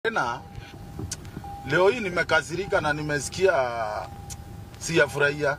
Tena leo hii nimekasirika na nimesikia siyafurahia.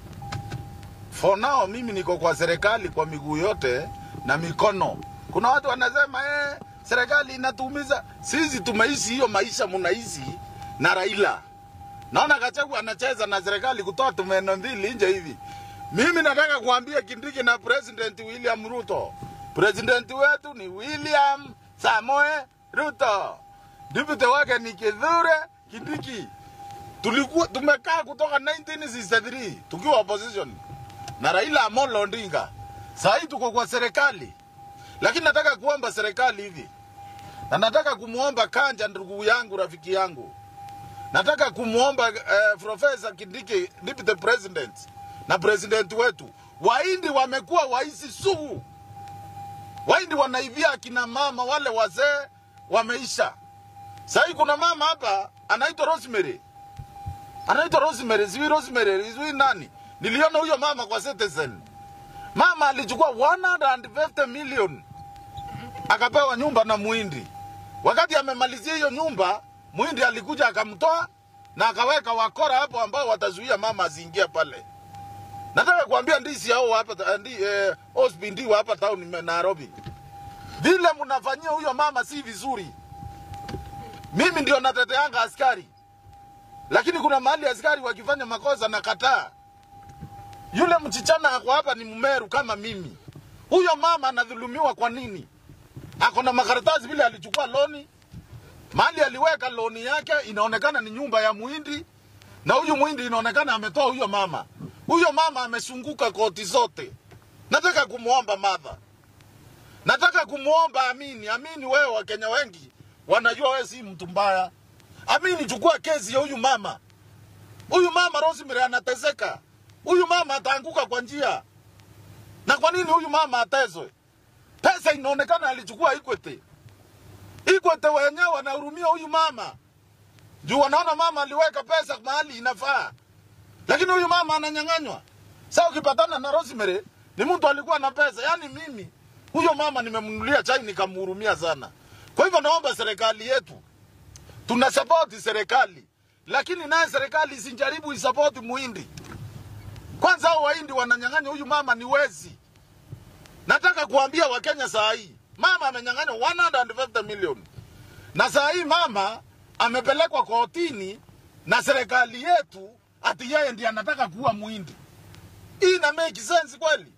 For now mimi niko kwa serikali kwa miguu yote na mikono. Kuna watu wanasema eh, serikali inatuumiza. Sisi tumeishi hiyo maisha mnaishi na Raila. Naona Gachagua anacheza na serikali kutoa tumeno mbili nje hivi. Mimi nataka kuambia Kindiki na President William Ruto. President wetu ni William Samoe Ruto. Deputy wake ni Kithure Kindiki. Tulikuwa tumekaa kutoka 1963 tukiwa opposition na Raila Amolo Odinga. Sasa hii tuko kwa serikali, lakini nataka kuomba serikali hivi, na nataka kumwomba Kanja, ndugu yangu, rafiki yangu, nataka kumwomba eh, Profesa Kindiki, deputy president na president wetu. Wahindi wamekuwa waisi sugu, Wahindi wanaivia akina mama wale wazee wameisha. Sasa hii kuna mama hapa anaitwa Rosemary, anaitwa Rosemary, sijui Rosemary, sijui nani. Niliona huyo mama kwa Citizen. Mama alichukua 150 million akapewa nyumba na Muhindi. Wakati amemalizia hiyo nyumba, Muhindi alikuja akamtoa na akaweka wakora hapo ambao watazuia mama asiingie pale. Nataka kuambia ndisi hao hapa ndi eh, Osby ndio hapa town Nairobi. Vile mnafanyia huyo mama si vizuri. Mimi ndio nateteanga askari, lakini kuna mahali askari wakifanya makosa na kataa. Yule mchichana ako hapa ni Mmeru kama mimi. Huyo mama anadhulumiwa kwa nini? Ako na makaratasi vile alichukua loni, mahali aliweka loni yake inaonekana ni nyumba ya Muhindi, na huyu Muhindi inaonekana ametoa huyo mama. Huyo mama amesunguka koti zote. Nataka kumwomba madha, nataka kumwomba Amini. Amini, wewe Wakenya wengi wanajua wewe si mtu mbaya. Amini, chukua kesi ya huyu mama. Huyu mama Rosemary anateseka. Huyu mama ataanguka kwa njia. Na kwa nini huyu mama atezwe? Pesa inaonekana alichukua Equity. Equity wenyewe wanahurumia huyu mama. Juu wanaona mama aliweka pesa mahali inafaa. Lakini huyu mama ananyang'anywa. Sasa ukipatana na Rosemary ni mtu alikuwa na pesa. Yaani mimi huyo mama nimemnunulia chai nikamhurumia sana. Kwa hivyo naomba serikali yetu, tuna support serikali, lakini naye serikali isijaribu isapoti muhindi. Kwanza hao wahindi wananyang'anya huyu mama, ni wezi. Nataka kuambia Wakenya saa hii, mama amenyang'anywa 150 million, na saa hii mama amepelekwa kotini na serikali yetu, ati yeye ndiye anataka kuua muhindi. Hii ina make sense kweli?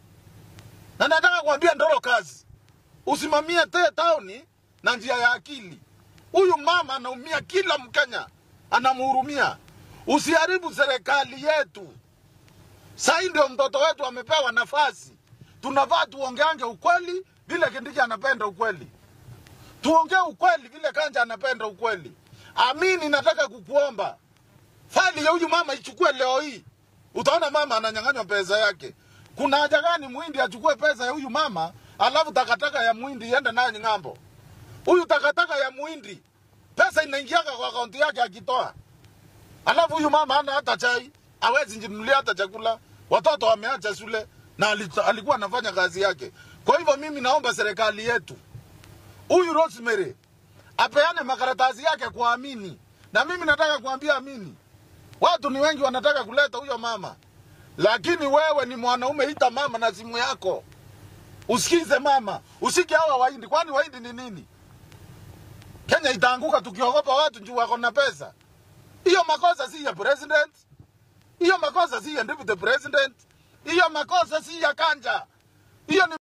Na nataka kuambia Ndoro kazi usimamie te tauni na njia ya akili. Huyu mama anaumia, kila Mkenya anamhurumia. Usiharibu serikali yetu. Sahii ndio mtoto wetu amepewa nafasi, tunafaa tuongeange ukweli vile Kindiki anapenda ukweli, tuongee ukweli vile Kanja anapenda ukweli. Amini, nataka kukuomba faili ya huyu mama ichukue leo hii, utaona mama ananyang'anywa pesa yake. Kuna haja gani muhindi achukue pesa ya huyu mama alafu takataka ya muhindi iende nayo ng'ambo? Huyu takataka ya muhindi pesa inaingiaga kwa akaunti yake akitoa, alafu huyu mama hana hata chai, hawezi jinunulia hata chakula, watoto wameacha shule na ali- alikuwa anafanya kazi yake. Kwa hivyo mimi naomba serikali yetu, huyu Rosemary apeane makaratasi yake kwa Amini, na mimi nataka kuambia Amini, watu ni wengi wanataka kuleta huyo mama, lakini wewe ni mwanaume, ita mama na simu yako usikize mama, usike hawa Wahindi. Kwani Wahindi ni nini? Kenya itaanguka tukiogopa watu juu wako na pesa. Hiyo makosa si ya president, hiyo makosa si ya deputy president, hiyo makosa si ya Kanja, hiyo ni